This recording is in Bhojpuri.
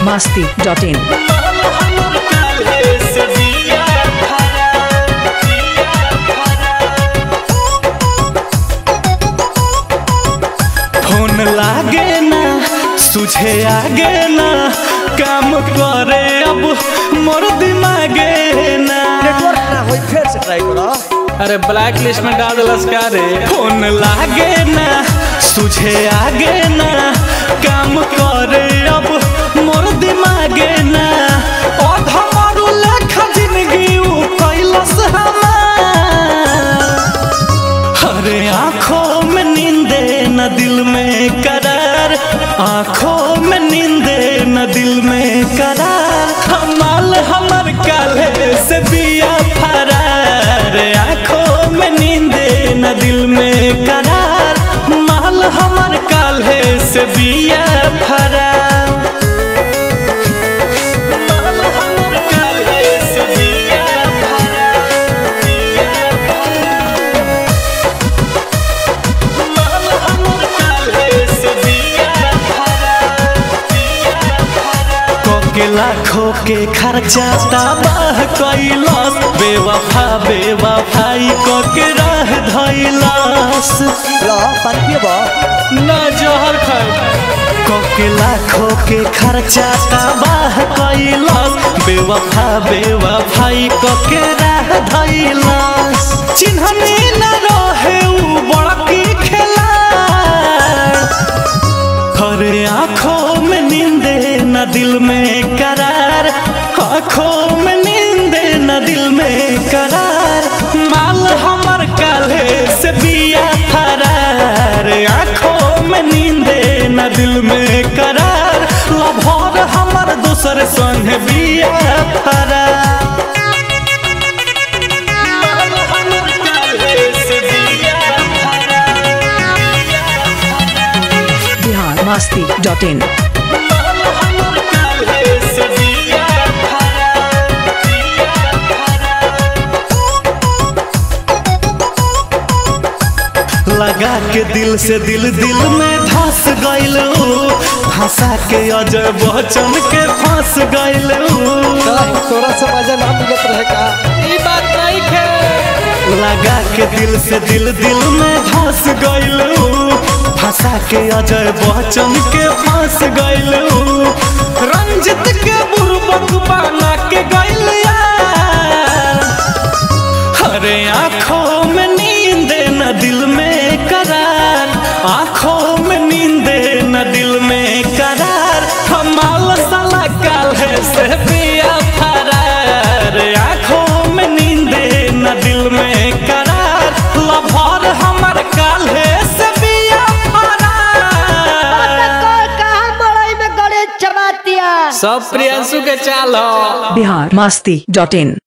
masti.in. फोन लागे ना सुझे आगे ना काम करे अब मोर दिमागे ना नेटवर्क ना होई फिर से ट्राई करो अरे ब्लैक लिस्ट में डाल दिलस का रे फोन लागे ना सुझे आगे ना काम करे अब मोर दिमागे ना और हमारू लेखा जिंदगी उ कैलस हमार अरे आंखों में नींदे न दिल में करार आंखों में नींदे न दिल में करार हमाल हमर काले से बिया फरार आंखों में नींदे न दिल में करार माल हमर काले से बिया फरार माल हमर काल्हे से बिया फरार, बिया के लाखों के खर्चा तबाह कैलस बेवफा बेवफाई को के राह धैलस लो पानी पियबो ना जहर खाए के लाखों के खर्चा तबाह कैलस बेवफा बेवफाई को के राह धैलस चिन्हनी न रहे उ बड़की खेला हरे आंखों में नींदे न दिल में करार आंखों में नींदे न दिल में करार माल हमर काले से बिया फरार आंखों में नींदे न दिल में करार लभर हमर दूसर संग बिया फरार माल हमर काल्हे से बिया फरार, Bihar masti.in. लगा के दिल से दिल दिल में धस गइल हंसा के अजय बच्चन के फंस गइल तोरा से मजा ना मिलत रहे का ई बात नहीं है लगा के दिल से दिल दिल में धस गइल फंसा के अजय बच्चन के फंस गइल रंजित के बुरबक बना के गइल यार अरे आंखों में नींद न दिल में करार आंखों में नींद न दिल में करार हमाल साला काल है से पिया फरार आंखों में नींद न दिल में करार लभर हमर काल है से पिया फरार कहाँ बड़ाई में गणेश चबातिया सब प्रियंशु के चाल Bihar masti.in.